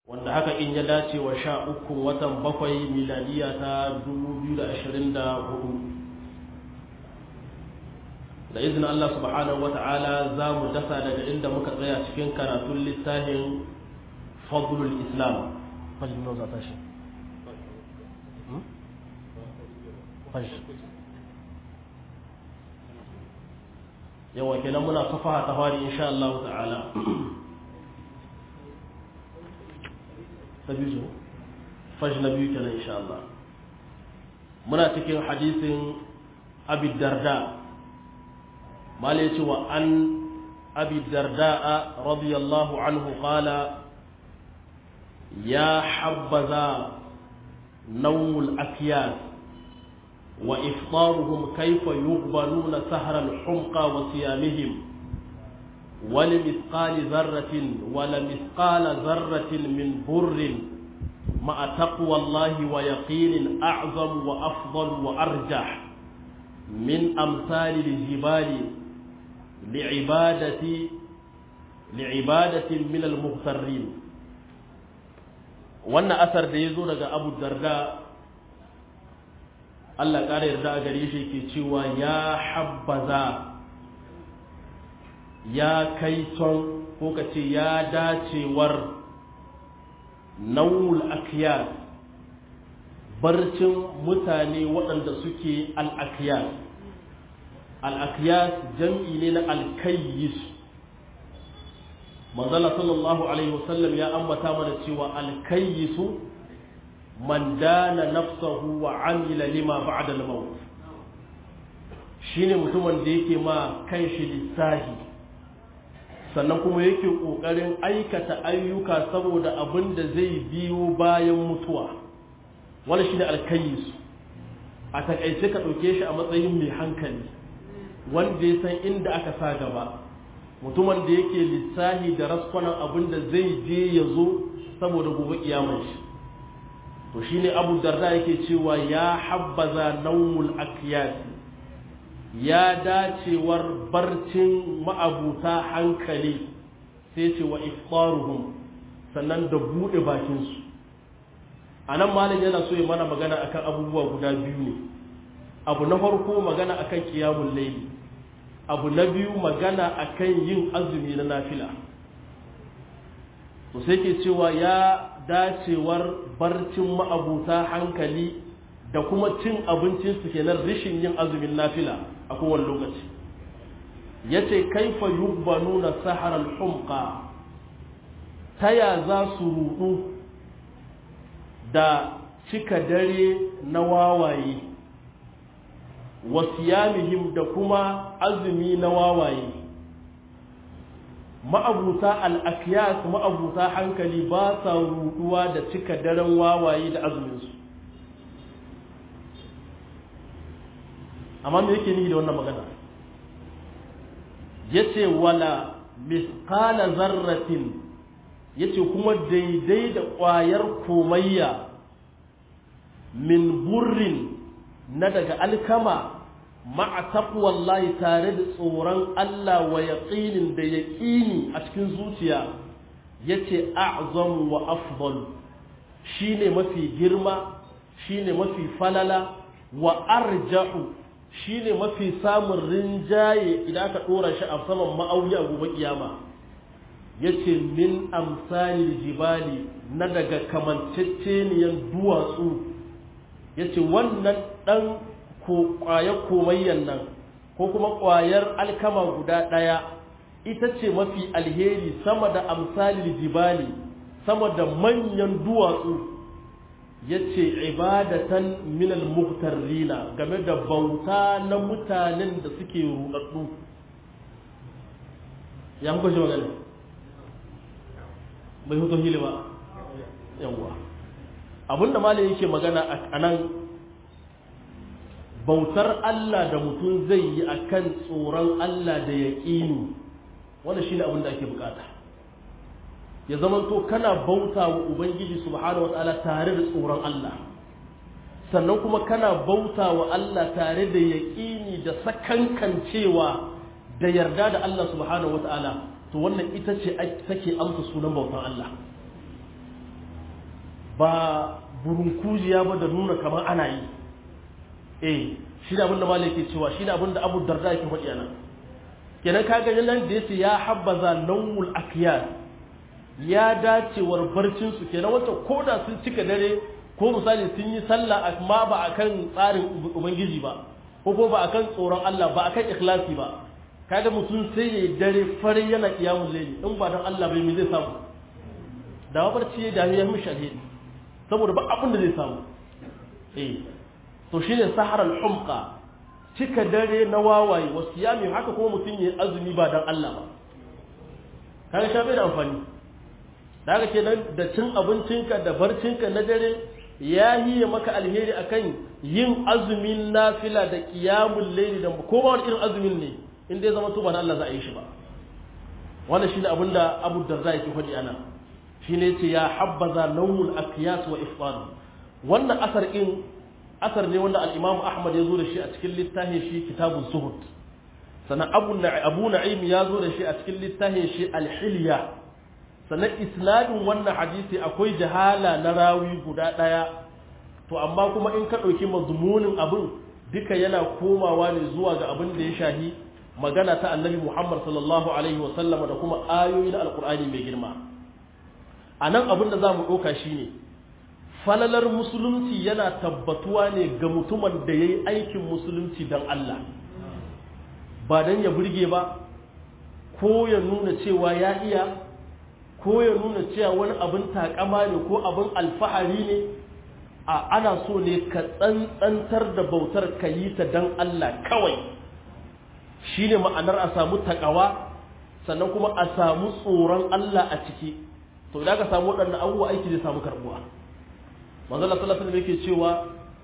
wanda haka in ya dace wa sha uku watan bakwai miladiya ta 2024 da izinin Allah subhanahu wa ta'ala za mu dasa daga inda muka tsaya cikin karatun littafin fadlul islam fajin nau za ta shi yawa kenan muna safaha ta fari insha Allah ta'ala ta biyu faj na biyu kenan insha Allah muna cikin hadisin abi darda mala yace wa an abi darda radiyallahu anhu qala ya habbaza nawmul akyas وإفطارهم كيف يقبلون سهر الحمقى وصيامهم ولمثقال ذرة ولمثقال ذرة من بر مع تقوى الله ويقين أعظم وأفضل وأرجح من أمثال الجبال لعبادة لعبادة من المغترين وأن أثر ديزو أبو الدرداء Allah ƙara yarda a gare shi ke cewa ya habbaza ya kai ton ko ka ce ya dacewar naul akiyas barcin mutane waɗanda suke al'akiyas al'akiyas jam'i ne na alkayyis manzala sallallahu alaihi wasallam ya ambata mana cewa alkayyisu man dana nafsahu wa amila lima ba'da al-maut shine mutumin da yake ma kanshi lissahi sannan kuma yake kokarin aikata ayyuka saboda abin da zai biyo bayan mutuwa wala shine alkayyis a takaice ka dauke shi a matsayin mai hankali wanda ya san inda aka sa gaba mutumin da yake lissahi da raskwanan abin da zai je ya zo saboda gobe kiyamar shi to shine abu darda yake cewa ya habbaza naumul akiyasi ya dacewar barcin ma'abuta hankali sai ce wa iftaruhum sannan da buɗe bakinsu a nan malin yana so ya mana magana akan abubuwa guda biyu ne abu na farko magana akan kiyamun laili abu na biyu magana akan yin azumi na nafila to sai ke cewa ya dacewar barcin ma'abuta hankali da kuma cin abincinsu kenan rishin yin azumin nafila a kowane lokaci ya ce kaifa yubbanu na saharar humka ta ya za su rudu da cika dare na wawaye wasiyamihim da kuma azumi na wawaye ma'abuta al'akiyas ma'abuta hankali ba sa ruduwa da cika daren wawaye da azuminsu amma me yake nihi da wannan magana ya ce wala miskala zarratin ya ce kuma daidai da ƙwayar komayya min burrin na daga alkama ma'a taqwallahi tare da tsoron Allah wa yaqinin da yaqini a cikin zuciya yace a'zam wa afdal shine mafi girma shine mafi falala wa arjahu shine mafi samun rinjaye idan aka dora shi a saman ma'auni a gobe kiyama yace min amsalil jibali na daga kamanceceniyan duwatsu yace wannan dan ko ƙwayar komayyan nan ko kuma ƙwayar alkama guda ɗaya ita ce mafi alheri sama da amsalil jibali sama da manyan duwatsu ya ce ibadatan minal muhtarrina game da bauta na mutanen da suke ruɗaɗɗu ya muka shi magana bai hutu hili ba yawwa abinda malin yake magana a nan bautar Allah da mutum zai yi a kan tsoron Allah da ya ƙini wanda shi ne abin da ake bukata ya zama to kana bauta wa Ubangiji subhanahu wa ta'ala tare da tsoron Allah sannan kuma kana bauta wa Allah tare da ya ƙini da sakankancewa da yarda da Allah subhanahu wa ta'ala to wannan ita ce take amsa sunan bautan Allah ba burunkujiya ba da nuna kamar ana yi eh shi ne abinda malai ke cewa shi ne abinda abu darda yake faɗi nan kenan ka gani nan da yace ya habbaza nawul akiyar ya dacewar barcin su kenan wacce ko da sun cika dare ko misali sun yi sallah amma ba akan tsarin ubangiji ba ko ko ba akan tsoron Allah ba akan ikhlasi ba kaga mutum sai ya dare fare yana kiyamul layli in ba dan Allah bai me zai samu da barci ya dami ya mishi alheri saboda ba abin da zai samu eh to shine saharar humqa cika dare na wawaye wasu yami haka kuma mutum ya azumi ba dan Allah ba kaga sha bai da amfani da haka kenan da cin abincinka da barcinka na dare ya yi maka alheri akan yin azumin nafila da qiyamul layli da ko ba wani irin azumin ne in dai zama to ba Allah za a yi shi ba wannan shine abinda Abu Darda yake faɗi ana shine yace ya habbaza nawmul aqyas wa ifṭar wannan asar in asar ne wanda al-Imam Ahmad ya zo da shi a cikin littafin shi Kitabuz Zuhud sannan Abu Abu Na'im ya zo da shi a cikin littafin shi Al-Hilya sannan isnadin wannan hadisi akwai jahala na rawi guda daya to amma kuma in ka dauki mazmunin abin duka yana komawa ne zuwa ga abin da ya shahi magana ta Annabi Muhammad sallallahu alaihi wa sallama da kuma ayoyi na Al-Qur'ani mai girma anan abin da zamu dauka shine falalar musulunci yana tabbatuwa ne ga mutumin da ya yi aikin musulunci don Allah ba don ya burge ba ko ya nuna cewa ya iya ko ya nuna cewa wani abin takama ne ko abin alfahari ne a ana so ne ka tsantsantar da bautar ka yi ta don Allah kawai shi ne ma'anar a samu takawa sannan kuma a samu tsoron Allah a ciki to da ka samu waɗannan abubuwa aiki zai samu karbuwa manzala sallallahu alaihi yake cewa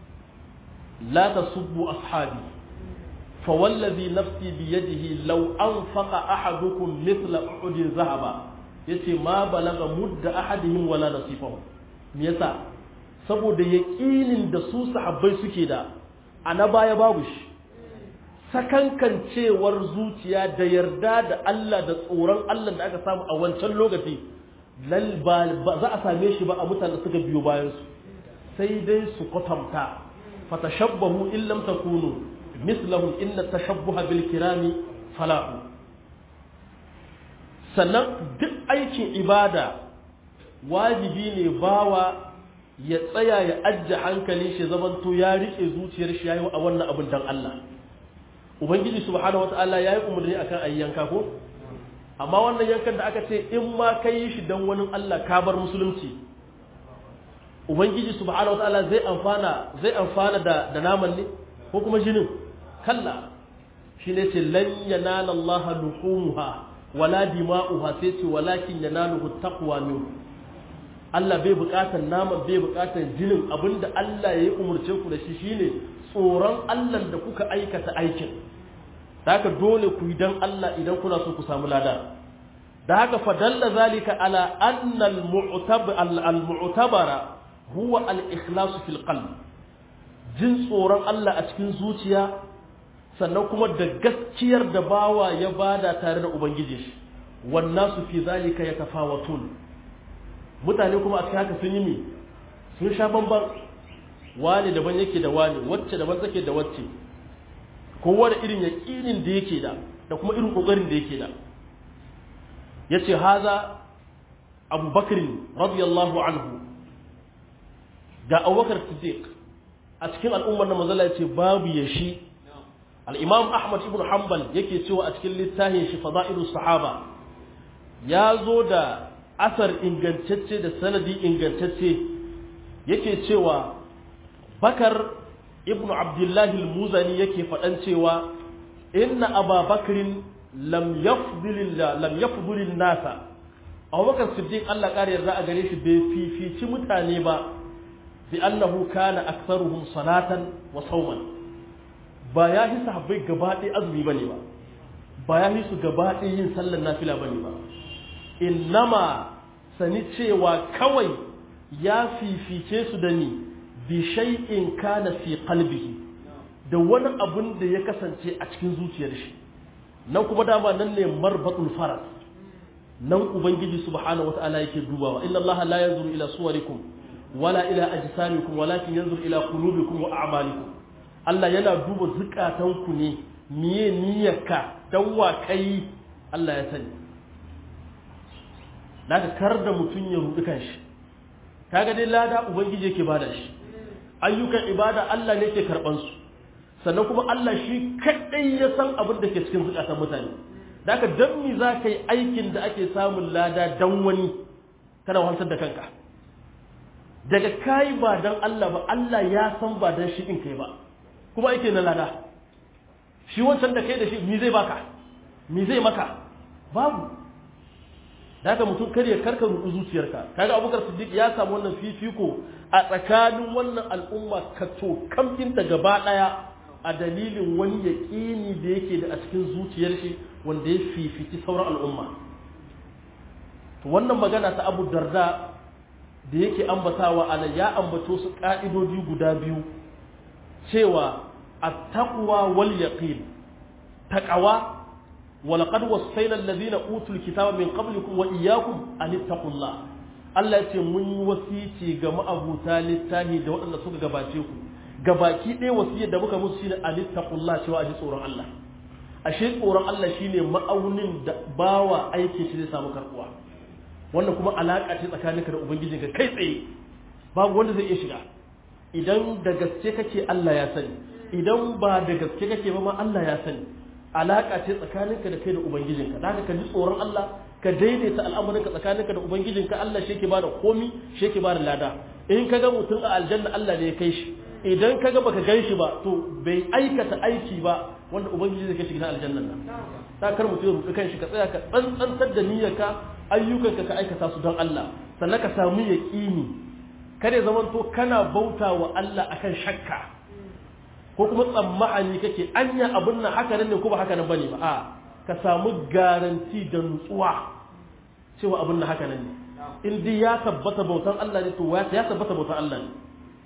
la tasubbu ashabi fa wallazi nafsi bi yadihi law anfaqa ahadukum mithla uhudin zahaba yace ma balaga mudda ahadihim wala nasifahu me yasa saboda yaqinin da su sahabbai suke da ana baya babu shi sakankancewar zuciya da yarda da Allah da tsoron Allah da aka samu a wancan lokaci lal ba za a same shi ba a mutanen suka biyo bayan su sai dai su kwatanta fatashabbahu in lam takunu mislahum inna tashabbuha bil kirami falahu sannan duk aikin ibada wajibi ne bawa ya tsaya ya ajje hankalin shi zamanto ya rike zuciyar shi yayi a wannan abin dan Allah ubangiji subhanahu wataala yayi umarni akan ayyanka ko amma wannan yankan da aka ce in ma kai shi dan wani Allah ka bar musulunci ubangiji subhanahu wataala zai amfana zai amfana da da naman ne ko kuma jinin kalla shine ce lan yanala Allah luhumha wala dima'uha sai ce walakin yanaluhu taqwa min Allah bai bukatar naman bai bukatar jinin abinda Allah ya yi umurce ku da shi shine tsoron Allah da kuka aikata aikin haka dole ku yi dan Allah idan kuna so ku samu lada da haka fadalla zalika ala anna al-mu'tabara huwa al-ikhlasu fil qalb jin tsoron Allah a cikin zuciya sannan kuma da gaskiyar da bawa ya bada tare da ubangiji shi wannan su fi zalika yatafawatun mutane kuma a cikin haka sun yi mi sun sha bamban wani daban yake da wani wacce daban take da wacce kowa da irin yaqinin da yake da da kuma irin kokarin da yake da yace haza Abu Bakr radiyallahu anhu ga abubakar siddiq a cikin al'ummar na mazala ce babu ya shi al'imam ahmad ibn hanbal yake cewa a cikin littafin shi fada'ilu sahaba ya zo da asar ingantacce da sanadi ingantacce yake cewa bakar ibn abdullahi al-muzani yake faɗan cewa inna ababakrin lam yafdulin nasa abubakar siddiq allah ƙari yarda a gare shi bai fifici mutane ba بأنه كان أكثرهم صلاة وصوما ba ya hi sahabbai gaba ɗaya azumi ba ne ba ba ya hi su gaba ɗaya yin sallar nafila ba ne ba innama sani cewa kawai ya fifice su da ni bi shay'in kana fi qalbihi da wani abun da ya kasance a cikin zuciyar shi nan kuma dama nan ne marbatul faras nan ubangiji subhanahu wataala yake dubawa inna allaha la yanzuru ila suwarikum wala ila ajsamikum walakin yanzur ila qulubikum wa a'malikum Allah yana duba zukatanku ne miye niyyarka dan wa kai Allah ya sani daga kar da mutun ya rudu kanshi kaga dai lada ubangiji yake bada shi ayyukan ibada Allah ne ke karban su sannan kuma Allah shi kadai ya san abin da ke cikin zukatan mutane daga dan mi za ka yi aikin da ake samun lada dan wani kana wahalsar da kanka daga kai ba dan Allah ba Allah ya san ba dan shi din kai ba kuma ake na lada shi wancan da kai da shi mi zai baka mi zai maka babu daga mutum kar ya karka rudu zuciyarka kaga Abubakar Siddiq ya samu wannan fifiko a tsakanin wannan al'umma ka to kamfin ta gaba daya a dalilin wani yaqini da yake da a cikin zuciyar shi wanda ya fifiti sauran al'umma to wannan magana ta Abu Darda da yake ambatawa ala ya ambato su ka'idodi guda biyu cewa at-taqwa wal yaqin taqwa wa laqad wassayna alladhina utul kitaba min qablikum wa iyyakum an ittaqullah Allah ya ce mun yi wasici ga ma'abuta littahi da waɗanda suka gabace ku gabaki ɗaya wasiyar da muka musu shine an ittaqullah cewa a ji tsoron Allah ashe tsoron Allah shine ma'aunin da bawa aiki shi zai samu karbuwa wannan kuma alaka ce tsakaninka da ubangijinka kai tsaye babu wanda zai iya shiga idan da gaske kake Allah ya sani idan ba da gaske kake ba ma Allah ya sani alaka ce tsakaninka da kai da ubangijinka da ka ji tsoron Allah ka daidaita al'amuranka tsakaninka da ubangijinka Allah shi yake bada komi shi yake bada lada in kaga mutum a aljanna Allah ne ya kai shi idan kaga baka gan shi ba to bai aikata aiki ba wanda ubangiji zai kai shi gidan aljannan nan ta kar mutum ya rubuta kanshi ka tsaya ka tsantsantar da niyyarka ayyukanka ka aikata su don Allah sannan ka samu yaqini kada zaman to kana bauta wa Allah akan shakka ko kuma tsammani kake anya abin nan haka nan ne ko ba haka nan bane ba a ka samu garanti da nutsuwa cewa abin nan haka nan ne in dai ya tabbata bautan Allah ne to ya tabbata bautan Allah ne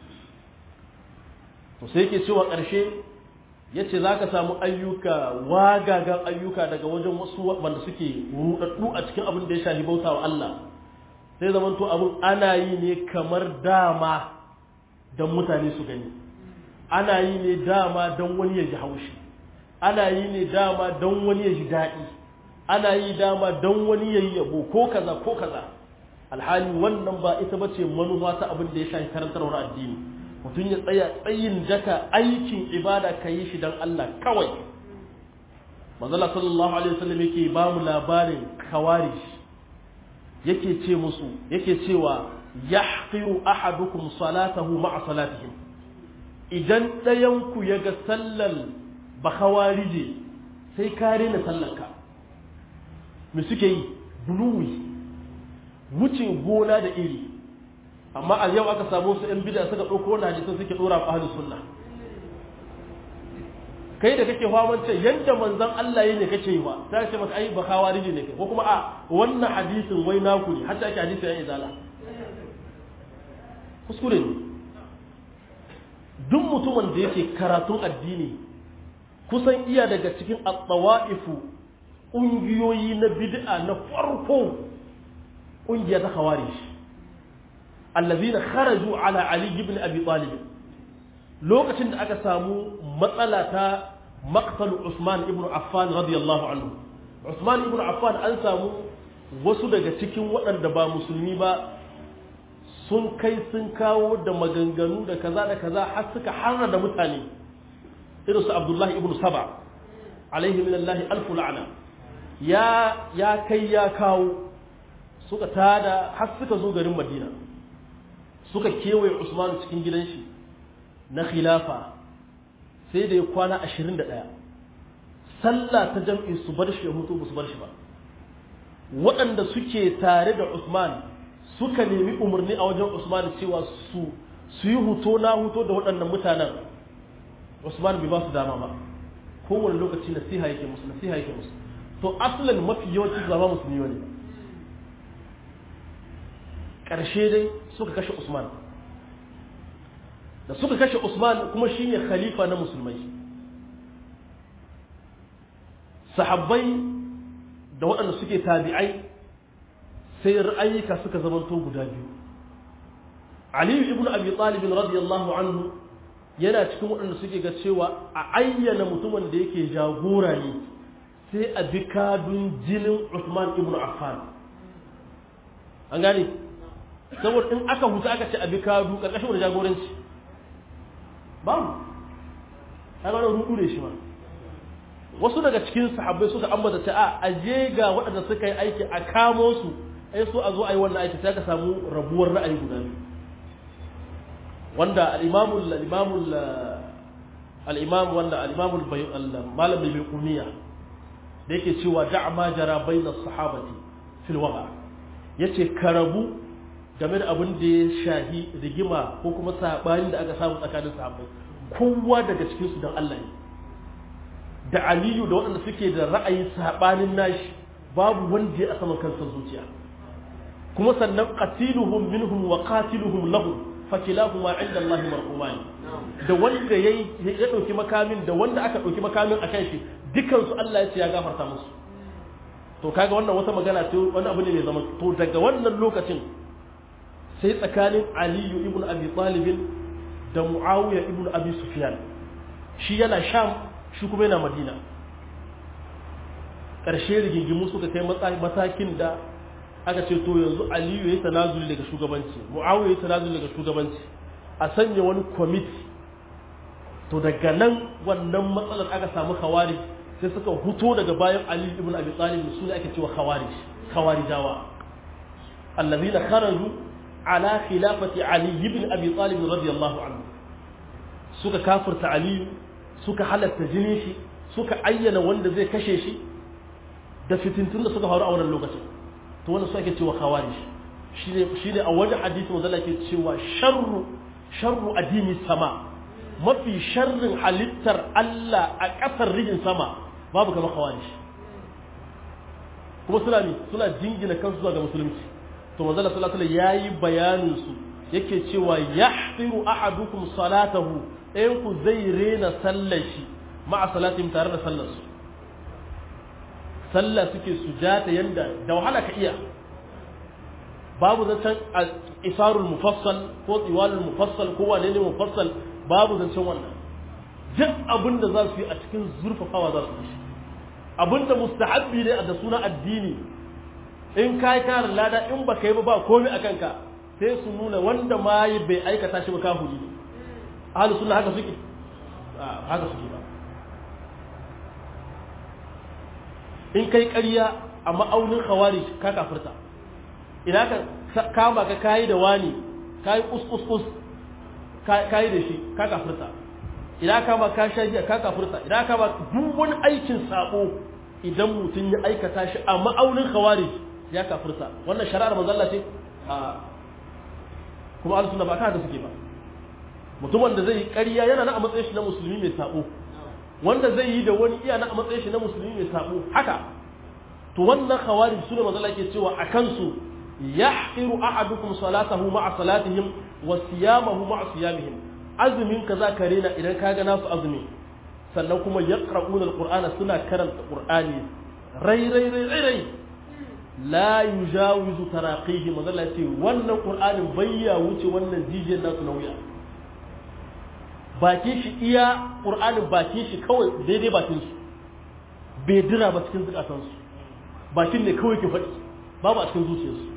to sai yake cewa ƙarshe yace zaka samu ayyuka wagagan ayyuka daga wajen wasu wanda suke rudaddu a cikin abin da ya shafi bauta wa Allah sai zaman to abin ana yi ne kamar dama don mutane su gani ana yi ne dama don wani ya ji haushi ana yi ne dama don wani ya ji daɗi ana yi dama don wani ya yi yabo ko kaza ko kaza alhali wannan ba ita ba ce manufa ta abin da ya shafi karantarwar addini mutum ya tsaya tsayin daka aikin ibada ka yi shi don Allah kawai manzala sallallahu alaihi wasallam yake ba mu labarin khawarij yake ce musu yake cewa yahqiru ahadukum salatahu ma'a salatihim idan ɗayan ku yaga sallar ba khawarije sai kare na sallarka me suke yi buluwi wuce gona da iri amma a yau aka samu su ‘yan bida suka ɗauko wani hadisun suke ɗora a ahalus sunna kai da kake famance yadda manzan Allah yi ne kake yi ba ta ce maka ai ba kawari ne kai ko kuma a wannan hadisin wai naku ne hatta ake hadisin yan izala kuskure ne duk mutumin da yake karatun addini kusan iya daga cikin at-tawa'ifu ƙungiyoyi na bid'a na farko ƙungiya ta khawarij allazina kharaju ala ali ibn abi talib lokacin da aka samu matsala ta maqtal usman ibn affan radiyallahu anhu usman ibn affan an samu wasu daga cikin waɗanda ba musulmi ba sun kai sun kawo da maganganu da kaza da kaza har suka harna da mutane irin su abdullahi ibn saba alaihi minallahi alfu la'ana ya ya kai ya kawo suka tada har suka zo garin madina suka kewaye Usman cikin gidan shi na khilafa sai da ya kwana 21 sallah ta jam'i su bar shi ya mutu su bar shi ba waɗanda suke tare da Usman suka nemi umarni a wajen Usman cewa su su yi huto na huto da waɗannan mutanen Usman bai ba su dama ba kowane lokaci nasiha yake musu nasiha yake musu to aslan mafi yawanci zama musulmi ne ƙarshe dai suka kashe Usman da suka kashe Usman kuma shine khalifa na musulmai sahabbai da waɗanda suke tabi'ai sai ra'ayika suka zamanto guda biyu Ali ibn Abi Talib radiyallahu anhu yana cikin waɗanda suke ga cewa a ayyana mutumin da yake jagora ne sai a bi kadun jinin Uthman ibn Affan an gane saboda in aka huta aka ce a bi kadu ƙarƙashin wani jagoranci babu ta gano rudu ne shi ma wasu daga cikin sahabbai suka ambata ta a aje ga waɗanda suka yi aiki a kamo su ai so a zo a yi wannan aiki sai ka samu rabuwar ra'ayi guda biyu wanda al-imamul al-imamul al-imam wanda al-imamul malam bai kumiya da yake cewa da'a ma jara bayna sahabati fil waqa yace karabu game da abin da ya shahi rigima ko kuma sabani da aka samu tsakanin sahabbai kowa daga cikin su dan Allah ne da Aliyu da waɗanda suke da ra'ayin sabanin nashi babu wanda ya a saman kansa zuciya kuma sannan qatiluhum minhum wa qatiluhum lahum fakilahuma inda Allah marhuman da wanda yayi ya dauki makamin da wanda aka dauki makamin akan shi dukan su Allah ya ce ya gafarta musu to kaga wannan wata magana ce wani abu ne mai zaman to daga wannan lokacin sai tsakanin aliyu ibn abi talibin da muawiya ibn abi sufyan shi yana sham shi kuma yana madina ƙarshe rigingimu suka kai matakin da aka ce to yanzu aliyu ya yi tanazuli daga shugabanci muawiya ya yi tanazuli daga shugabanci a sanya wani kwamiti to daga nan wannan matsalar aka samu khawari sai suka huto daga bayan aliyu ibn abi talib su ne ake cewa khawarij khawarijawa allazina kharaju ala khilafati Ali ibn Abi Talib radiyallahu anhu suka kafirta Ali suka halatta jinin shi suka ayyana wanda zai kashe shi da fitintun da suka faru a wannan lokacin to wannan su ake cewa khawarij shine shine a wajen hadisi manzo Allah ke cewa sharru sharru adini sama mafi sharrin halittar Allah a kasar rijin sama babu kamar khawarij kuma suna ne suna jingina kansu zuwa ga musulunci to manzo Allah sallallahu alaihi yayi bayanin su yake cewa yahtiru ahadukum salatahu ɗayan ku zai rena sallar shi ma'a salatin tare da sallar su sallah suke sujata yanda da wahala ka iya babu zancen isarul mufassal ko tsiwalul mufassal ko wane ne mufassal babu zancen wannan duk abin da za su yi a cikin zurfafawa za su yi abin da mustahabbi ne da suna addini in ka yi karin lada in ba ka yi ba ba komai a kanka sai su nuna wanda ma yi bai aikata shi ba ka huli ahalu suna haka suke haka suke ba in kai ƙarya a ma'aunin khawari ka kafirta ina ka kama ka kayi da wani kayi kus kayi da shi ka kafirta ina kama ka sha giya ka kafirta ina kama duk wani aikin sabo idan mutum ya aikata shi a ma'aunin khawarij ya kafirta wannan shari'ar manzo Allah ce a kuma ahlus sunna ba ka da suke ba mutumin da zai yi ƙarya yana na a matsayin shi na musulmi mai sabo wanda zai yi da wani iya na a matsayin shi na musulmi mai sabo haka to wannan khawarij sune manzo Allah ke cewa akan su yahqiru ahadukum salatahu ma'a salatihim wa siyamahu ma'a siyamihim azumin ka za ka rena idan ka ga nasu azumi sannan kuma yaqra'una alqur'ana suna karanta qur'ani rai rai rai rai rai la yujawizu taraqihi manzo Allah ce wannan qur'anin bayya wuce wannan jijiyar nasu na wuya bakin shi iya qur'anin bakin shi kawai daidai bakin su bai dira ba cikin zukatan su bakin ne kawai ke faɗi babu a cikin zuciyarsu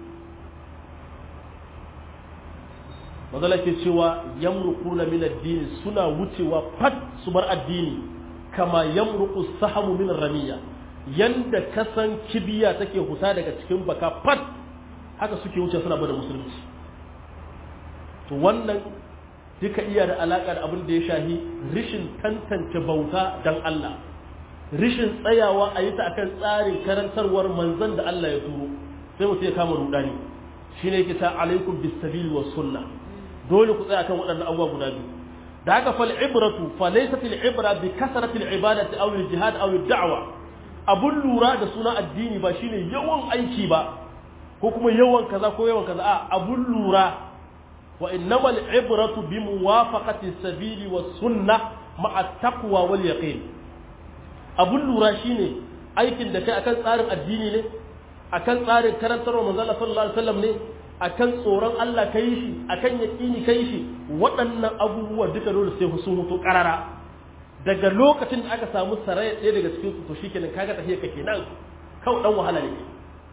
mazala ke cewa yamruquna min ad-din suna wucewa fat su bar addini kama yamruqu sahamu min ramiya yanda kasan kibiya take huta daga cikin baka fat haka suke wuce suna bada musulunci to wannan duka iya da alaka da abin da ya shahi rishin tantance bauta dan Allah rishin tsayawa a yi ta akan tsarin karantarwar manzon da Allah ya turo sai mutum ya kama rudani shine yake ta alaikum bis sabil was sunnah dole ku tsaya kan waɗannan abubuwa guda biyu da haka fal ibratu fa laysat al ibra bi kasrati al ibadati aw al jihad aw al da'wa abun lura da suna addini ba shine yawan aiki ba ko kuma yawan kaza ko yawan kaza a abun lura wa innamal ibratu bi muwafaqati sabili was sunnah ma'a taqwa wal yaqin abun lura shine aikin da kai akan tsarin addini ne akan tsarin karantarwa manzon Allah sallallahu alaihi wasallam ne akan tsoron Allah kai shi akan yaqini kai shi waɗannan abubuwa duka dole sai sun hutu karara daga lokacin da aka samu saraya ɗaya daga cikin su to shikenan kaga tafiya kake nan kawai dan wahala ne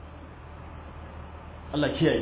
Allah kiyaye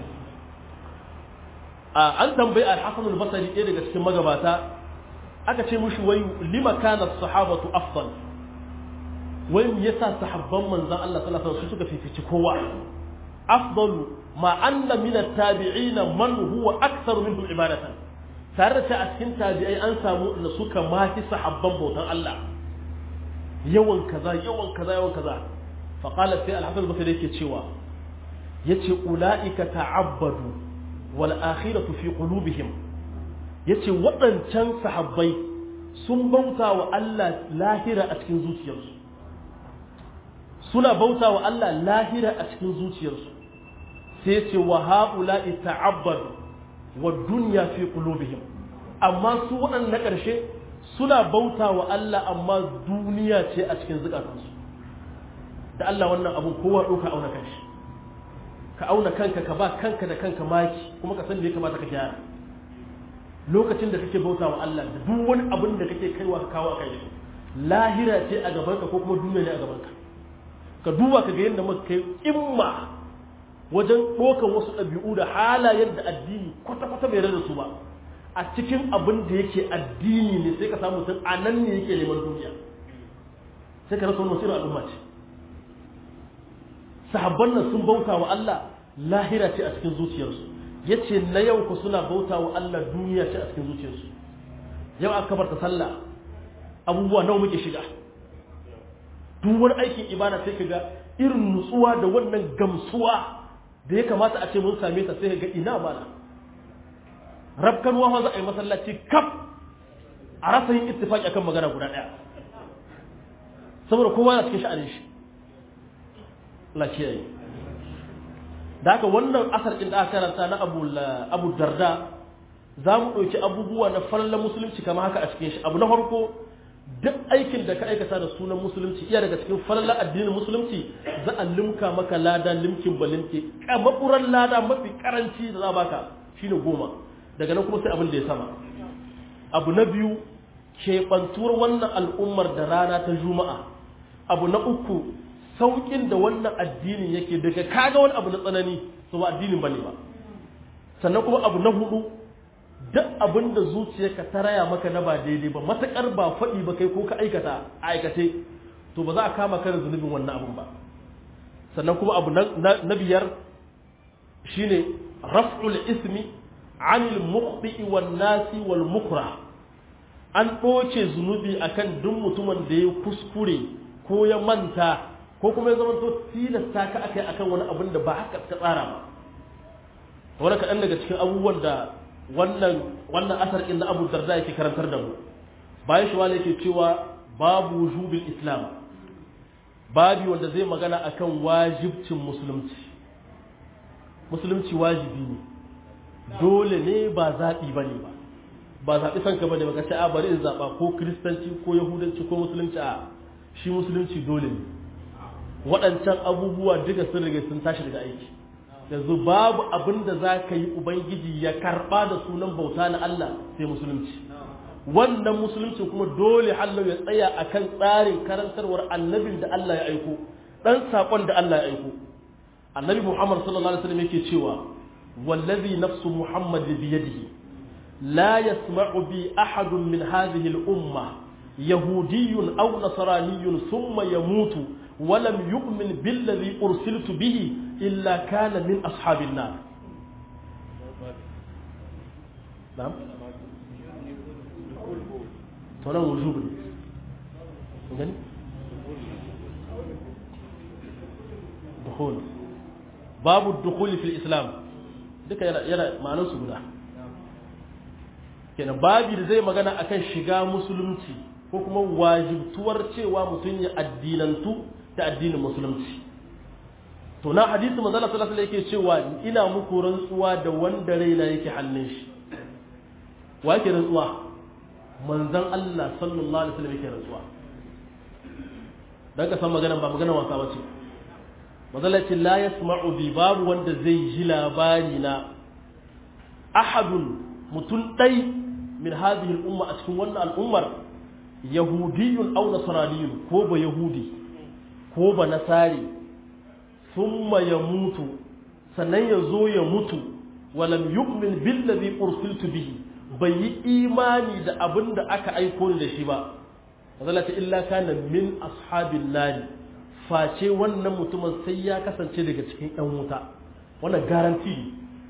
an tambayi al-Hasan al-Basri ɗaya daga cikin magabata aka ce mushi wai lima kana sahabatu afdal wai me yasa sahabban manzon Allah sallallahu alaihi wasallam suka fifici kowa afdalu ma anna min at-tabi'in man huwa aktharu minhum ibadatan tare da a cikin tabi'ai an samu da suka mafi sahabban bautan Allah yawan kaza yawan kaza yawan kaza fa qala sai al-hasan basri yake cewa yace ulaika ta'abbadu wal akhiratu fi qulubihim yace waɗancan sahabbai sun bauta wa Allah lahira a cikin zuciyarsu suna bauta wa Allah lahira a cikin zuciyarsu sai ce wa ha'ula'i ta'abbadu wa dunya fi qulubihim amma su waɗannan na ƙarshe suna bauta wa Allah amma duniya ce a cikin zukatansu da Allah wannan abun kowa ɗauka auna kanshi ka auna kanka ka ba kanka da kanka maki kuma ka san da ya kamata ka gyara lokacin da kake bauta wa Allah da duk wani abin da kake kaiwa ka kawo a kai lahira ce a gabanka ko kuma duniya ne a gabanka ka duba ka ga yadda muka kai imma wajen ɗaukar wasu ɗabi'u da halayen da addini kwata-kwata bai rada su ba a cikin abin da yake addini ne sai ka samu mutum a nan ne yake neman duniya sai ka rasa wani wasu al'umma ce sahabban nan sun bauta wa Allah lahira ce a cikin zuciyarsu ya ce na yau ku suna bauta wa Allah duniya ce a cikin zuciyarsu yau aka kabarta sallah abubuwa nawa muke shiga duk wani aikin ibada sai ka ga irin nutsuwa da wannan gamsuwa da ya kamata a ce mun same ta sai ga ina mana rabkanwa za a yi masallaci kaf a rasa yin ittifaki akan magana guda daya saboda kowa na cikin sha'anin shi Allah kiyaye da haka wannan asar din da aka karanta na Abu Abu Darda za mu ɗauki abubuwa na fallan musulunci kamar haka a cikin shi abu na farko duk aikin da ka aikata da sunan musulunci iya daga cikin fallan addinin musulunci za a limka maka lada limkin balimke maburan lada mafi karanci da za baka shine goma daga nan kuma sai abin da ya sama abu na biyu keɓantuwar wannan al'ummar da rana ta juma'a abu na uku saukin da wannan addinin yake daga kaga wani abu na tsanani su ba addinin bane ba sannan kuma abu na hudu duk abin da zuciyarka ta raya maka na ba daidai ba matakar ba faɗi ba kai ko ka aikata a aikace to ba za a kama ka da zunubin wannan abun ba sannan kuma abu na biyar shine raf'ul ismi anil mukhti wan nasi wal mukra an ɗoce zunubi akan duk mutumin da ya kuskure ko ya manta ko kuma ya zamanto tilasta ka akai akan wani abin da ba haka ka tsara ba wani kaɗan daga cikin abubuwan da wannan wannan asar ɗin na abu darda yake karantar da mu bayan shi wani yake cewa babu wujubin islam babi wanda zai magana akan wajibcin musulunci musulunci wajibi ne dole ne ba zaɓi ba ne ba ba zaɓi son ka ba ne ba ka ce a bari in zaɓa ko kiristanci ko yahudanci ko musulunci a shi musulunci dole ne waɗancan abubuwa duka sun riga sun tashi daga aiki yanzu babu abin da za ka yi ubangiji ya karɓa da sunan bauta na Allah sai musulunci wannan musulunci kuma dole hallau ya tsaya akan tsarin karantarwar annabin da Allah ya aiko ɗan saƙon da Allah ya aiko annabi Muhammad sallallahu alaihi wasallam yake cewa wallazi nafsu Muhammad biyadihi la yasma'u bi ahadun min hadhihi al-umma yahudiyyun aw nasraniyyun thumma yamutu wa lam yu'min billadhi ursiltu bihi illa kana min ashabin nar na'am to nan wujub ne gani dukhul babu dukhul fil islam duka yana yana ma'anar su guda kenan babi da zai magana akan shiga musulunci ko kuma wajibtuwar cewa mutum ya addinantu da addinin musulunci to na hadisi manzo Allah sallallahu alaihi yake cewa ina muku rantsuwa da wanda raina yake hannun shi wa yake rantsuwa manzon Allah sallallahu alaihi wasallam yake rantsuwa dan ka san magana ba magana wasa bace mazalacin la yasma'u bi babu wanda zai ji labari na ahadun mutum ɗai min hadhihi al-umma a cikin wannan al'ummar yahudiyyun aw nasraniyyun ko ba yahudi ko ba nasari thumma yamutu sannan ya zo ya mutu walam yu'min billazi ursiltu bihi bai yi imani da abin da aka aiko ni da shi ba mazalata illa kana min ashabin nari face wannan mutumin sai ya kasance daga cikin ɗan wuta wannan garanti ne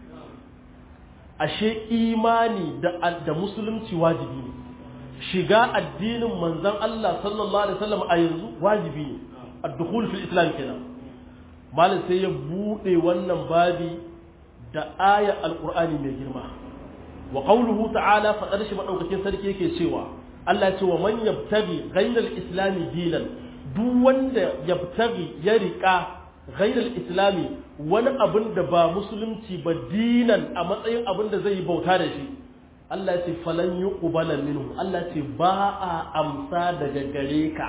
ashe imani da da musulunci wajibi ne shiga addinin manzon Allah sallallahu alaihi wasallam a yanzu wajibi ne ad-dukhul fil islam kenan malam sai ya bude wannan babi da aya alqur'ani mai girma wa qawluhu ta'ala fadar shi madaukakin sarki yake cewa Allah ya ce wa man yabtaghi ghayra al-islam dinan duk wanda yabtaghi ya rika ghayra al-islami wani abin da ba musulunci ba dinan a matsayin abin da zai bauta da shi Allah ce falan yi ƙubala minhu Allah ce ba a amsa daga gare ka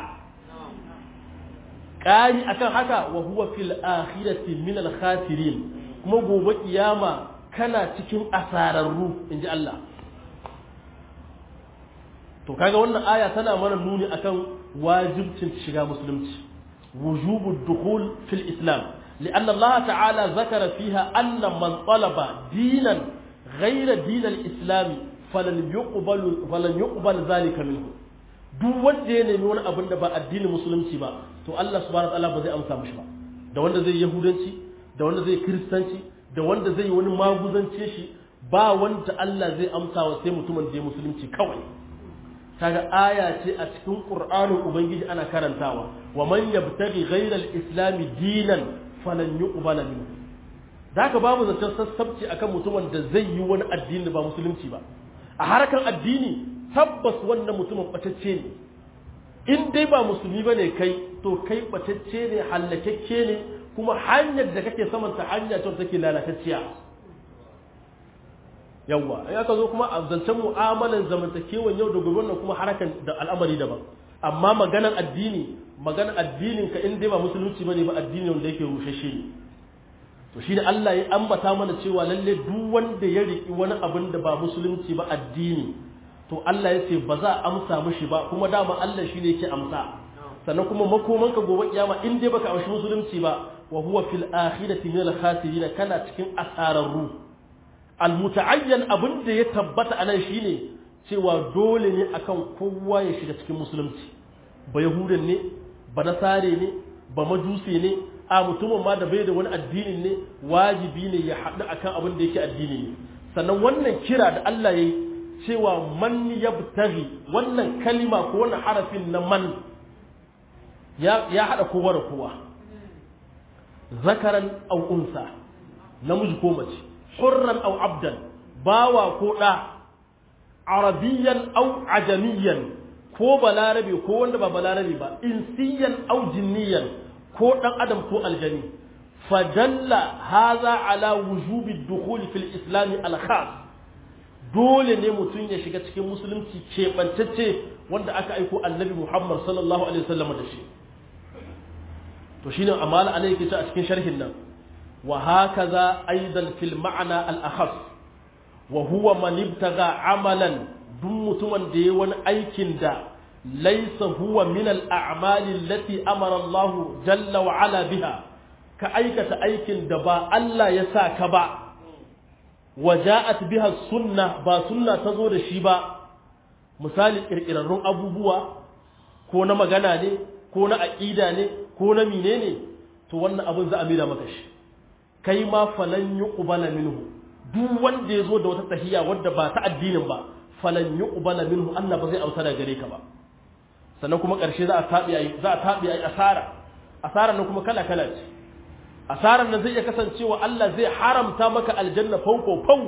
ƙari akan haka wa huwa fil akhirati min al khasirin kuma gobe kiyama kana cikin asararru inji Allah to kaga wannan aya tana mana nuni akan wajibcin shiga musulunci wujubud dukhul fil islam لأن الله تعالى ذكر فيها أن من طلب دينا غير دين الإسلام فلن يقبل فلن يقبل ذلك منه duk wanda ya nemi wani abin da ba addinin musulunci ba to Allah subhanahu wataala ba zai amsa mishi ba da wanda zai yahudanci da wanda zai kristanci da wanda zai wani maguzance shi ba wanda Allah zai amsa wa sai mutumin da ya musulunci kawai kaga aya ce a cikin Qur'anin Ubangiji ana karantawa wa man yabtaghi ghayra al-islam dinan falan yuqbala minhu zaka babu zancen sassabci akan mutumin da zai yi wani addini ba musulunci ba a harkar addini tabbas wannan mutumin batacce ne in dai ba musulmi bane kai to kai batacce ne hallakakke ne kuma hanyar da kake saman ta hanya ce take lalatacciya yawa in aka zo kuma a zancen mu'amalan zamantakewan yau da gobe wannan kuma harakan da al'amari daban amma maganan addini maganan addinin ka in dai ba musulunci bane ba addini wanda yake rushashe ne to shi da Allah ya ambata mana cewa lalle duk wanda ya riki wani abin da ba musulunci ba addini to Allah ya ce ba za a amsa mishi ba kuma dama Allah shi ne yake amsa sannan kuma makoman ka gobe kiyama in dai baka amshi musulunci ba wa huwa fil akhirati min al khasirin kana cikin asararru al mutaayyan abin da ya tabbata anan shine cewa dole ne akan kowa ya shiga cikin musulunci ba yahudan ne ba nasare ne ba majusi ne a mutumin ma da bai da wani addini ne wajibi ne ya haɗu akan abin da yake addini ne sannan wannan kira da Allah ya yi cewa man yabtaghi wannan kalima ko wannan harafin na man ya ya haɗa kowa da kowa zakaran aw unsa namiji ko mace hurran aw abdan bawa ko da arabiyan aw ajamiyan ko balarabe ko wanda ba balarabe ba insiyan aw jinniyan ko ɗan adam ko aljani fadalla haza ala wujubi dukhul fil islam al khas dole ne mutum ya shiga cikin musulunci keɓantacce wanda aka aiko annabi muhammad sallallahu alaihi wasallam da shi to shine amala alai yake a cikin sharhin nan wa hakaza aidan fil ma'na al akhas wa huwa man ibtaga amalan duk mutumin da yayi wani aikin da ليس هو من الأعمال التي أمر الله جل وعلا بها كأيكة أيك دبا ألا يسا كبا وجاءت بها السنة با سنة تزور الشيبا مثال إرقرارون أبو بوا كونا مغانا ني كونا أقيدا ني كونا ميني ني تو وانا أبو زا أميرا مكش كيما فلن يقبل منه duk wanda ya zo da wata tahiya wadda ba ta addinin ba falan yuqbala minhu Allah ba zai auta da gare ka ba sannan kuma ƙarshe za a taɓi a za a taɓi a asara asara nan kuma kala kala ce asaran nan zai iya kasancewa Allah zai haramta maka aljanna fanko fan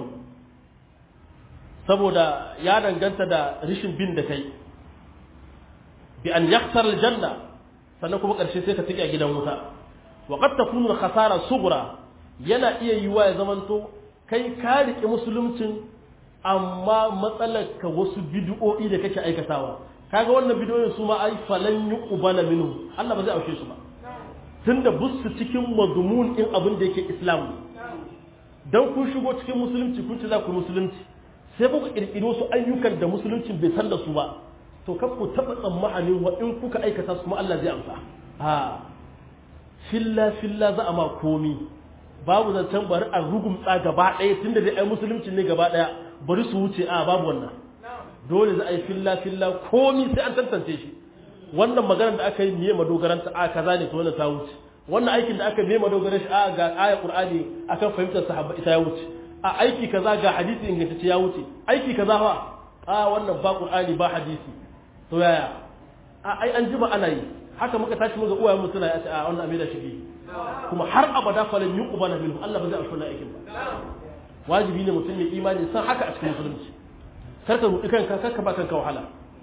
saboda ya danganta da rishin bin da kai bi an yakhsar aljanna sannan kuma ƙarshe sai ka tike a gidan wuta wa qad takunu khasara sughra yana iya yiwa ya zamanto kai ka riƙe musuluncin amma matsalar ka wasu bid'o'i da kake aikatawa kaga wannan bidiyoyin su ma ai falan yuqbala minhu Allah ba zai aushe su ba tunda busu cikin mazmun din abin da yake islam dan kun shigo cikin musulunci kun ce za ku musulunci sai kuka kirkiri wasu ayyukan da musulunci bai san da su ba to kar ku taba tsammanin wa in kuka aikata su kuma Allah zai amsa ha filla filla za a ma komi babu zancen bari a rugumtsa gaba ɗaya tunda dai ai musulunci ne gaba ɗaya bari su wuce a babu wannan dole za a yi filla filla komi sai an tantance shi wannan maganar da aka yi miye madogaranta a kaza ne to wannan ta wuce wannan aikin da aka miye madogaran shi a ga aya qur'ani akan fahimtar sahaba ita ya wuce a aiki kaza ga hadisi ingantacce ya wuce aiki kaza fa a wannan ba qur'ani ba hadisi to yaya a ai an jima ana yi haka muka tashi muka uwaye mu suna ya ce a wannan amina shi kuma har abada falan yuqbala minhu Allah ba zai amsa aikin ba wajibi ne mutum ya imani san haka a cikin musulunci karka rudi kanka karka ba kanka wahala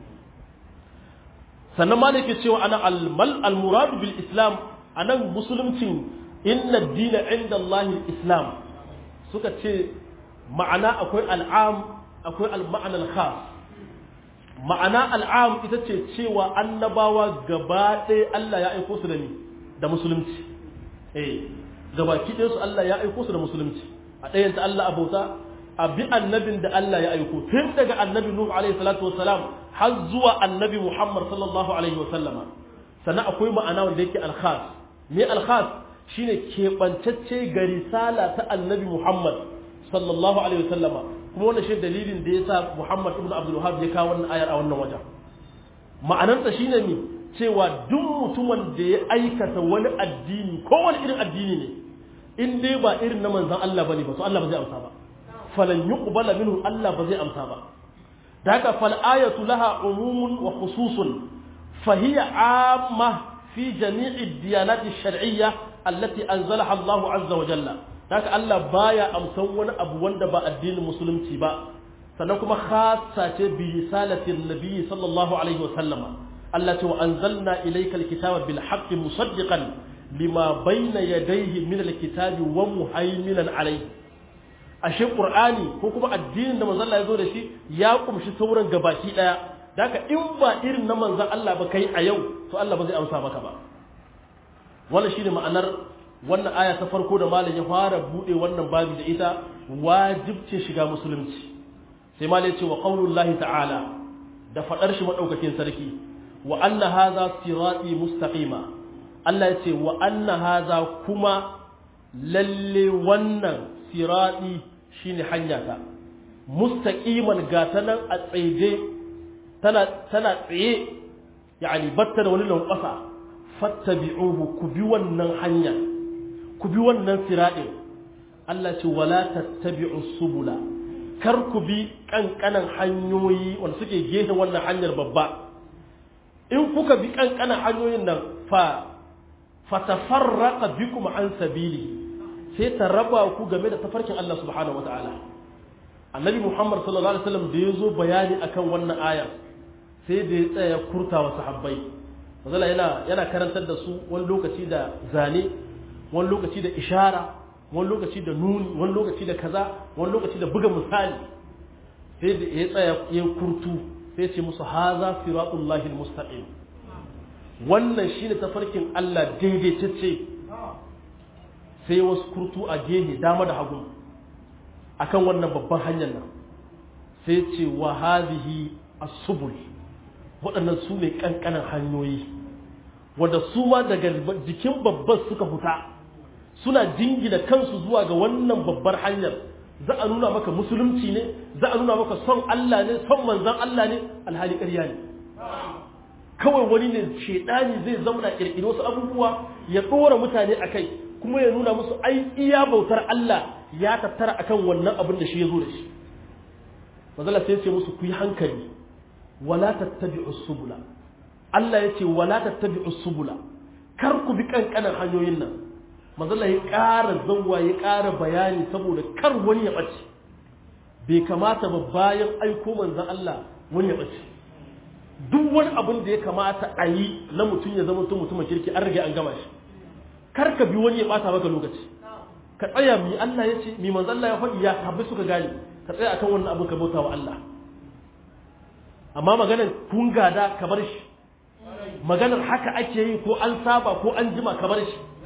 sannan ma yake cewa ana almal almurad bil islam anan musulunci inna ad-dina inda Allah islam suka ce ma'ana akwai al'am akwai al-ma'ana al-khas ma'ana al'am ita ce cewa annabawa gaba ɗaya Allah ya aiko su da ni da musulunci eh gabaki ɗayan su Allah ya aiko su da musulunci a ɗayan ta Allah abota a bi annabin da Allah ya aiko tun daga annabi Nuhu alaihi salatu wassalam har zuwa annabi Muhammad sallallahu alaihi wasallama sannan akwai ma'ana wanda yake alkhas me alkhas shine keɓantacce ga risala ta annabi Muhammad sallallahu alaihi wasallama kuma wannan shi dalilin da yasa Muhammad ibn Abdul Wahhab ya kawo wannan ayar a wannan wajen ma'anarsa shine me cewa duk mutumin da ya aikata wani addini ko wani irin addini ne in dai ba irin na manzon Allah bane ba to Allah ba zai amsa ba falan yuqbala minhu Allah ba zai amsa ba da haka fal ayatu laha umumun wa khususun fa hiya amma fi jami'i diyanati shar'iyya allati anzalaha Allah azza wa jalla haka Allah baya amsan wani abu wanda ba addinin musulunci ba sannan kuma khassa ce bi risalatin nabi sallallahu alaihi wa sallama Allah ce wa anzalna ilayka alkitaba bil haqqi musaddiqan lima bayna yadayhi min alkitabi wa muhaiminan alayhi ashe qur'ani ko kuma addinin da manzon Allah ya zo da shi ya kumshi sauran gabaki daya daka in ba irin na manzon Allah ba kai a yau to Allah ba zai amsa maka ba wannan shine ma'anar wannan aya ta farko da malam ya fara bude wannan babi da ita wajibce shiga musulunci sai malam ya ce wa qaulullahi ta'ala da fadar shi madaukakin sarki wa anna hadha sirati mustaqima Allah ya ce wa anna hadha kuma lalle wannan sirati shine hanya ta mustaqiman ga ta nan a tsaye tana tana tsaye yani batta da wani lankwasa fattabi'uhu ku bi wannan hanya ku bi wannan siratin Allah ce wala tattabi'u subula kar ku bi kankanan hanyoyi wanda suke gefe wannan hanyar babba in kuka bi kankanan hanyoyin nan fa fatafarraqa bikum an sabili sai ta raba ku game da tafarkin Allah subhanahu wataala annabi Muhammad sallallahu alaihi wasallam da yazo bayani akan wannan aya sai da ya tsaya kurta wa sahabbai mazala yana yana karantar da su wani lokaci da zane wani lokaci da ishara wani lokaci da nuni wani lokaci da kaza wani lokaci da buga misali sai da ya tsaya ya kurtu sai ce musu haza siratullahi almustaqim wannan shine tafarkin Allah daidaitacce sai wasu kurtu a gehe dama da hagu akan wannan babban hanyar nan sai ce wa hadhihi as-subul waɗannan su ne kankanan hanyoyi wanda su ma daga jikin babban suka fita suna jingina kansu zuwa ga wannan babbar hanyar za a nuna maka musulunci ne za a nuna maka son Allah ne son manzan Allah ne alhali ƙarya ne kawai wani ne shedani zai zauna kirkiri wasu abubuwa ya ɗora mutane a kai kuma ya nuna musu ai iya bautar Allah ya tattara akan wannan abin da shi ya zo da shi mazala sai ce musu ku yi hankali wala tattabi'u subula Allah ya ce wala tattabi'u subula kar ku bi kankanan hanyoyin nan mazala ya ƙara zanwa ya ƙara bayani saboda kar wani ya ɓace bai kamata ba bayan aiko manzan Allah wani ya ɓace duk wani abin da ya kamata a yi na mutum ya zama mutum mutumin kirki an rage an gama shi kar ka bi wani ya ɓata maka lokaci ka tsaya mi Allah ya ce mi manzan Allah ya faɗi ya habbi suka gane ka tsaya akan wannan abin ka bauta wa Allah amma maganar kun gada ka bar shi maganar haka ake yi ko an saba ko an jima ka bar shi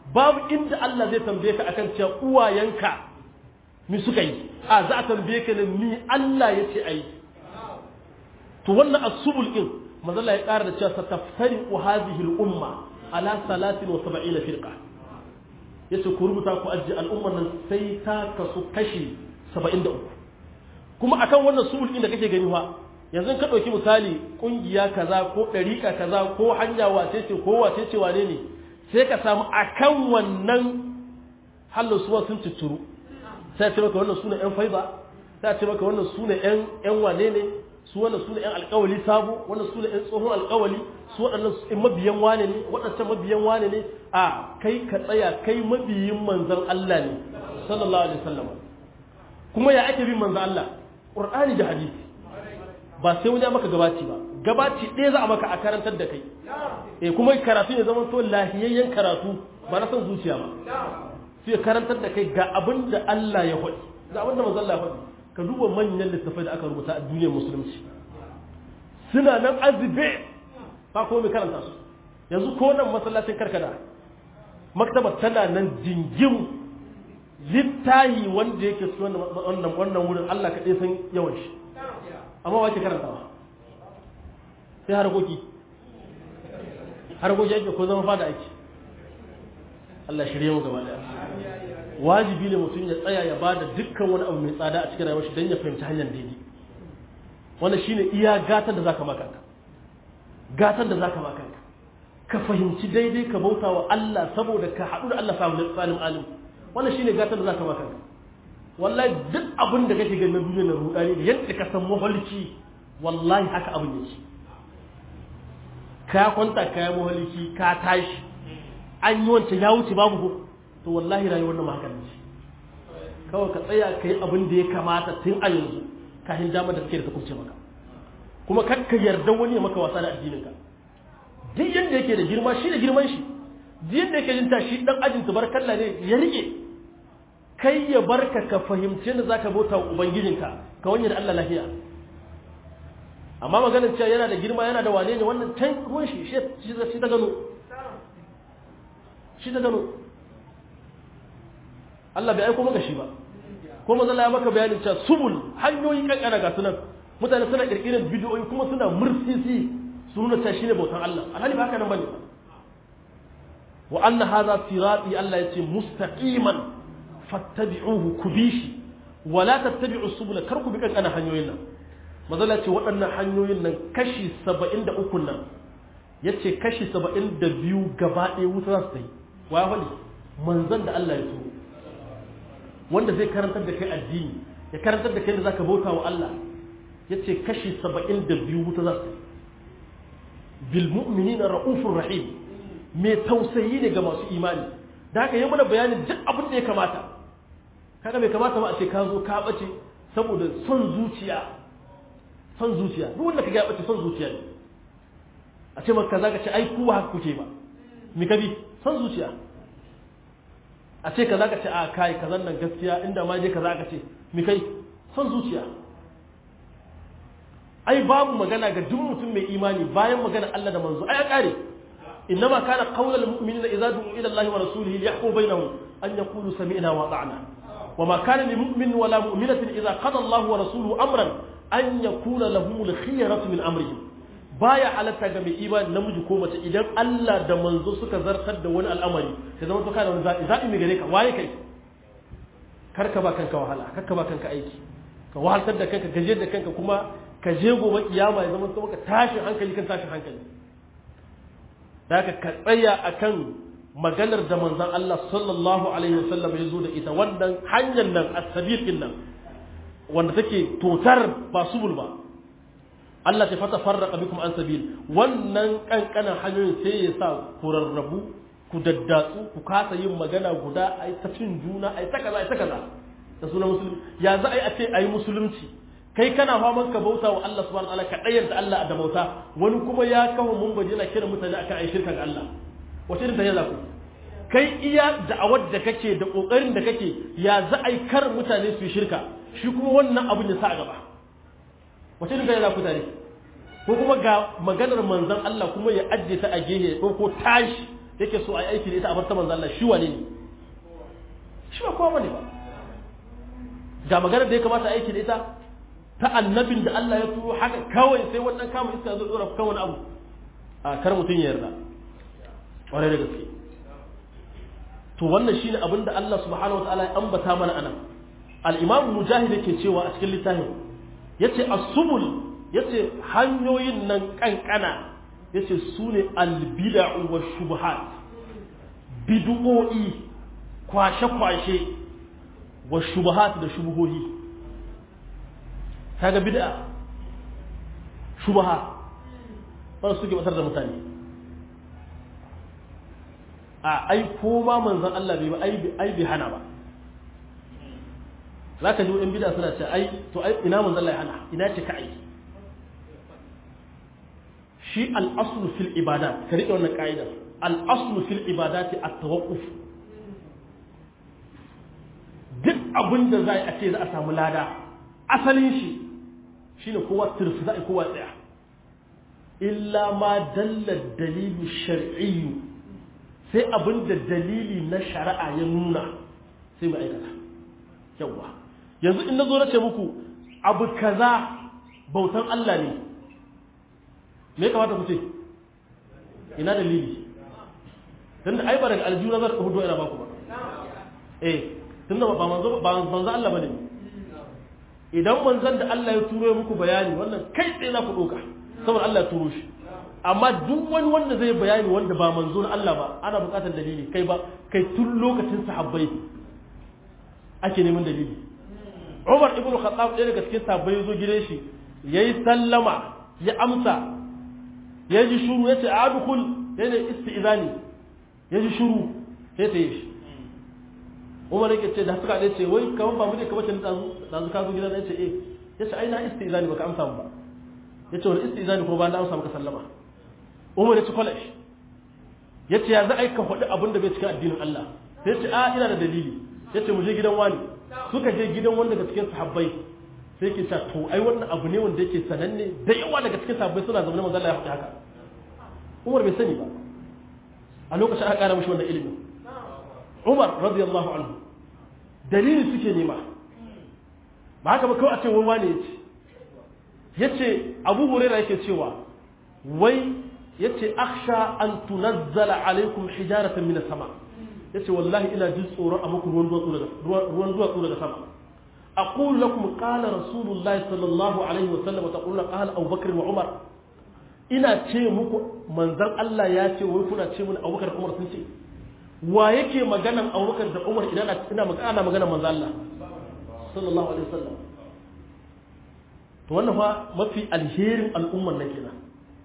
babu inda Allah zai tambaye ka akan cewa uwayenka mi suka yi a za a tambaye ka ne ni Allah ya ce ayi to wannan asubul din manzo Allah ya ƙara da cewa sataftari hadhihi al-umma ala 73 firqa yace ku rubuta ku ajiye al'ummar nan sai ta kasu kashi 73 kuma akan wannan subul din da kake gani fa yanzu ka ɗauki misali ƙungiya kaza ko ɗariƙa kaza ko hanya wace ce ko wace ce wane ne sai ka samu akan wannan halin suwa sun ciccuru sai ce maka wannan suna ƴan faiza sai ce maka wannan suna ƴan ƴan wane ne su wannan suna ƴan alƙawali sabo wannan suna ƴan tsohon alƙawali su waɗannan mabiyan wane ne waɗancan mabiyan wane ne a kai ka tsaya kai mabiyin manzon Allah ne sallallahu alaihi wasallam kuma ya ake bin manzon Allah Qur'ani da hadisi ba sai wani maka gabaci ba gabaci ɗaya za a maka a karantar da kai eh kuma karatu ne zaman to lahiyayyen karatu ba na son zuciya ba sai karantar da kai ga abin da Allah ya faɗi ga abin da manzon Allah ya faɗi ka duba manyan littafai da aka rubuta a duniyar musulunci suna nan azube ba kuma mai karanta su yanzu ko nan masallacin karkada maktabar tana nan jingim littahi wanda yake su wannan wannan wurin Allah kaɗai san yawan shi amma wace karantawa sai harkoki harkoki ake ko zama fada ake Allah shirye mu gaba daya wajibi ne mutum ya tsaya ya bada dukkan wani abu mai tsada a cikin rayuwar shi don ya fahimci hanyar daidai wannan shine iya gatan da zaka maka gatan da zaka maka ka fahimci daidai ka bauta wa Allah saboda ka haɗu da Allah salim alim wannan shine gatan da zaka maka wallahi duk abin da kake ganin duniya na rudani da yadda ka san mahalci wallahi haka abin yake ka kwanta ka yi mahalci ka tashi an yi wancan ya wuce babu ko to wallahi rayuwar nan haka ne kawai ka tsaya ka yi abin da ya kamata tun a yanzu kafin damar da kake da ta kubce maka kuma kar ka yarda wani ya maka wasa da addinin ka duk yadda yake da girma shi da girman shi duk yadda yake jin tashi dan ajin tabarkalla ne ya rike kai ya barka ka fahimci da zaka bauta wa ubangijinka ka wani da Allah lafiya amma maganar cewa yana da girma yana da wane ne wannan tan ruwan shi shi ta gano shi ta gano Allah bai aiko maka shi ba ko manzo Allah ya maka bayanin cewa subul hanyoyi kankana ga sunan mutane suna kirkirar bidiyoyi kuma suna mursisi su nuna cewa shine bautan Allah alhali ba haka nan bane wa anna hadha sirati Allah yace mustaqiman fattabi'uhu kubishi wala tattabi'u subula kar ku bi kankana hanyoyin nan mazala ce waɗannan hanyoyin nan kashi 73 nan yace kashi 72 gaba ɗaya wuta za su ta yi wa wani manzon da Allah ya so wanda zai karantar da kai addini ya karantar da kai da zaka bauta wa Allah yace kashi 72 wuta za su ta yi bil mu'minina ra'ufur rahim mai tausayi ne ga masu imani da haka yi mana bayanin duk abin da ya kamata kaga bai kamata ba a ce ka zo ka bace saboda son zuciya son zuciya duk wanda kaga ya bace son zuciya ne a ce maka kaza ka ce ai kuwa haka kuke ba mi kabi son zuciya a ce kaza ka ce a kai kazan nan gaskiya inda ma je kaza ka ce mi kai son zuciya ai babu magana ga duk mutum mai imani bayan magana Allah da manzo ai ya kare إنما كان قول المؤمنين إذا دعوا إلى الله ورسوله ليحكم بينهم أن يقولوا سمعنا وأطعنا وما كان لمؤمن ولا مؤمنة إذا قضى الله ورسوله أمرا أن يكون لهم الخيرة من أمرهم baya halatta ga mai imani namiji ko mace idan Allah da manzo suka zartar da wani al'amari ka zama to kana wani zaɓi zaɓi mai gare ka waye kai karka ba kanka wahala karka ba kanka aiki ka wahaltar da kanka gaje da kanka kuma ka je gobe kiyama ya zama to maka tashin hankali kan tashin hankali da ka ka tsaya akan maganar da manzon Allah sallallahu alaihi wasallam ya zo da ita wannan hanyar nan as-sabiqin nan wanda take totar ba subul ba Allah ta fata farraka bikum an sabil wannan kankanan hanyoyin sai ya sa ku rarrabu ku daddatsu ku kasa yin magana guda ai ta cin juna ai ta kaza ai ta kaza da sunan musulmi ya za a yi a ce ai musulunci kai kana faman ka bauta wa Allah subhanahu wataala ka dayyanta Allah da bauta wani kuma ya kawo mun baje na kira mutane akan ai shirka ga Allah wace irin tayya za ku kai iya da'awar da kake da kokarin da kake ya za a yi kar mutane su yi shirka shi kuma wannan abin ya sa a gaba wace irin tayya za ku tare ko kuma ga maganar manzon Allah kuma ya ajiye ta a gehe ko ko tashi yake so a yi aiki da ita a bar ta manzo Allah shi wane ne shi ba kowa bane ba ga magana da ya kamata a aiki da ita ta annabin da Allah ya turo haka kawai sai wannan kama iska zo dora kan wani abu a kar mutum ya yarda ƙwarai da gaske to wannan shine abin da Allah subhanahu wataala ya ambata mana anan al-imam mujahid yake cewa a cikin littafin yace as-subul yace hanyoyin nan kankana yace sune al-bid'u wa shubuhat bid'o'i kwashe kwashe wa shubuhat da shubuhohi kaga bid'a shubaha ba su ke batar da mutane a ai ko ma manzon Allah bai ba ai bai hana ba zaka ji in bid'a suna ce ai to ai ina manzon Allah ya hana ina ce ka ai shi al-aslu fil ibadat ka rike wannan ka'ida al-aslu fil ibadati at-tawaqquf duk abin da za a ce za a samu lada asalin shi shine kowa turfi za a kowa tsaya illa ma dalla dalilu shar'iyyu sai abin da dalili na shari'a ya nuna sai mu aikata yawa yanzu in nazo na ce muku abu kaza bautan Allah ne me ya kamata ku ce ina dalili tunda ai ba daga aljuna zan hudo ina baku ba eh tunda ba manzo ba manzo Allah bane idan manzon da Allah ya turo muku bayani wannan kai tsaye za ku doka saboda Allah ya turo shi amma duk wani wanda zai bayani wanda ba manzo na Allah ba ana buƙatar dalili kai ba kai tun lokacin sahabbai ake neman dalili Umar ibn Khattab ɗaya daga cikin sahabbai ya zo gidan shi yayi sallama ya amsa ya ji shuru ya ce adkhul yana isti'zani ya ji shuru sai ta yi shi umar yake ce da suka ɗaya ce wai kamar ba mu ne kamar can da zu ka zo gidan ya ce eh ya ce ai na istizani baka amsa ba ya ce wani istizani ko ba na amsa maka sallama umar ya ce kwalash ya ce ya za a yi ka faɗi abin da bai cikin addinin Allah sai ya ce a ina da dalili ya ce mu je gidan wani suka je gidan wanda daga cikin sahabbai sai ke cewa to ai wannan abu ne wanda yake sananne da yawa daga cikin sahabbai suna zama manzo Allah ya faɗi haka umar bai sani ba a lokacin aka ƙara mishi wannan ilimin Umar radiyallahu anhu dalili suke nema ba haka ba kawai a ce wani wane yace yace Abu Hurairah yake cewa wai yace akhsha an tunazzala alaikum hijaratan min as-sama yace wallahi ina jin tsoron a muku ruwan duwatsu daga ruwan duwatsu daga sama aqul lakum qala rasulullahi sallallahu alaihi wa sallam taquluna qala Abu Bakr wa Umar ina ce muku manzon Allah ya ce wai kuna ce mun Abu Bakr Umar sun ce wa yake maganan abubakar da umar idan ina magana maganan manzo Allah sallallahu alaihi wasallam to wannan fa mafi alherin al'umman nan kenan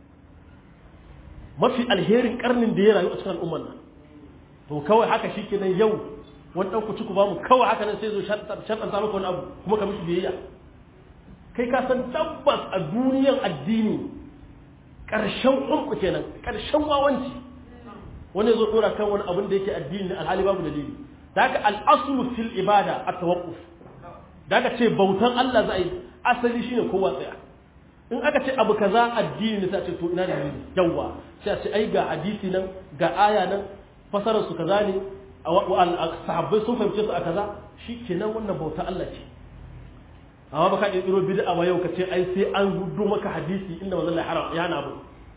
mafi alherin karnin da ya rayu a cikin al'umman nan to kawai haka shikenan yau wani dan ku ba mu kawai haka nan sai zo shartan ta maka wani abu kuma ka mishi biyayya kai ka san tabbas a duniyan addini karshen umku kenan karshen wawanci wani zo dora kan wani abin da yake addini ne alhali babu dalili da haka al'aslu fil ibada at tawaqquf da haka ce bautan Allah za a yi asali shine kowa tsaya in aka ce abu kaza addini ne sai a ce to ina dalili yawa sai a ce ai ga hadisi nan ga aya nan fasarar su kaza ne sahabbai sun fahimce su a kaza shikenan wannan bauta Allah ce amma baka kirkiro bid'a ba yau ka ce ai sai an hudu maka hadisi inda manzon Allah haram ya hana abu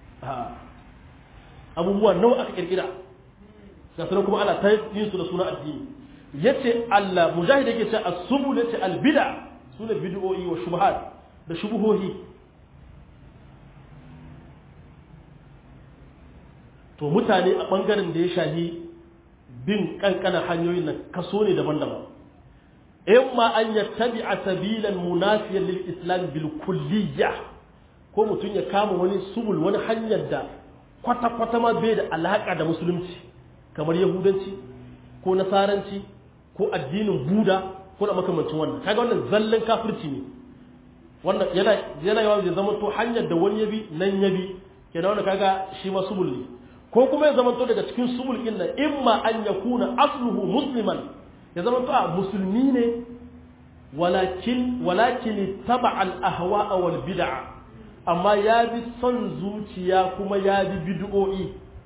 abubuwa nawa aka kirkira ga sunan kuma ana ta yin su da suna addini yace Allah mujahid yake ce as-subul yace al-bid'a sune bid'o'i wa shubuhat da shubuhohi to mutane a bangaren da ya shahi bin kankanan hanyoyin nan kaso ne daban-daban imma an yattabi'a sabilan munafiyan lil islam bil kulliyya ko mutum ya kama wani subul wani hanyar da kwata-kwata ma bai da alaƙa da musulunci kamar yahudanci ko nasaranci ko addinin buda ko da makamancin wannan kaga wannan zallan kafirci ne wannan yana yana yawa zai zama to hanyar da wani yabi nan yabi kenan wannan kaga shi ma subul ne ko kuma ya zama to daga cikin subul din nan imma an yakuna asluhu musliman ya zama to a musulmi ne walakin walakin taba al ahwa wal bid'a amma ya bi son zuciya kuma ya bi bid'o'i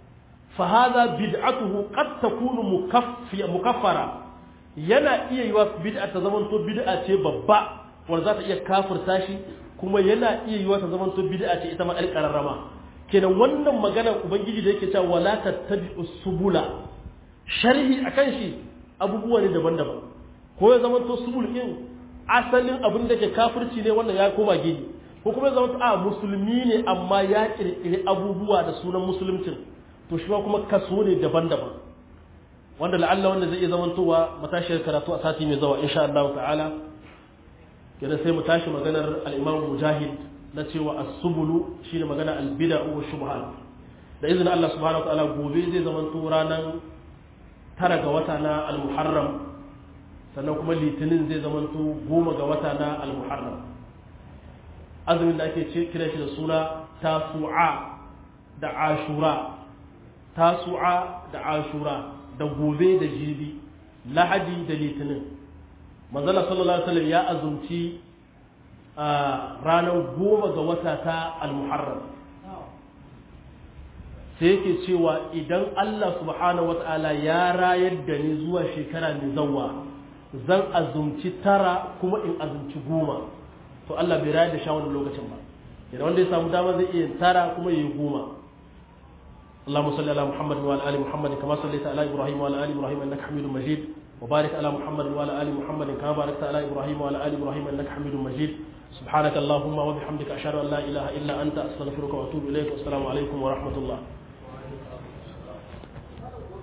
fa hadha bid'atuhu qad takunu mukaffara yana iya yiwa bid'a ta zamanto bid'a ce babba wanda za ta iya kafirta shi kuma yana iya yiwa ta zamanto bid'a ce ita ma ɗan ƙararrama kenan wannan maganar ubangiji da yake cewa wala tattabi'u subula sharhi akan shi abubuwa ne daban-daban ko ya zamanto subul din asalin abin da ke kafirci ne wannan ya koma gidi ko kuma ya zamanto a musulmi ne amma ya kirkiri abubuwa da sunan musulmcin to shi kuma kaso ne daban-daban wanda la'alla wanda zai iya zamantowa matashiyar karatu a sati mai zawa insha Allah ta'ala kenan sai mu tashi maganar al-Imam Mujahid na cewa as-subulu shine magana al-bid'u wa shubhat da izinin Allah subhanahu wa ta'ala gobe zai zamanto ranar tara ga wata na al-Muharram sannan kuma litinin zai zamanto goma ga wata na al-Muharram azumin da ake kira shi da suna tasu'a da ashura tasu'a da ashura da gobe da jibi lahadi da litinin manzala sallallahu alaihi wasallam ya azumci a ranar goma ga wata ta al-muharram sai yake cewa idan Allah subhanahu wata'ala ya rayar da ni zuwa shekara mai zawa zan azumci tara kuma in azumci goma to Allah bai rayar da sha wani lokacin ba idan wanda ya samu dama zai iya tara kuma ya yi goma اللهم صل على محمد وعلى ال محمد كما صليت على ابراهيم وعلى ال ابراهيم انك حميد مجيد وبارك على محمد وعلى ال محمد كما باركت على ابراهيم وعلى ال ابراهيم انك حميد مجيد سبحانك اللهم وبحمدك اشهد ان لا اله الا انت استغفرك واتوب اليك والسلام عليكم ورحمه الله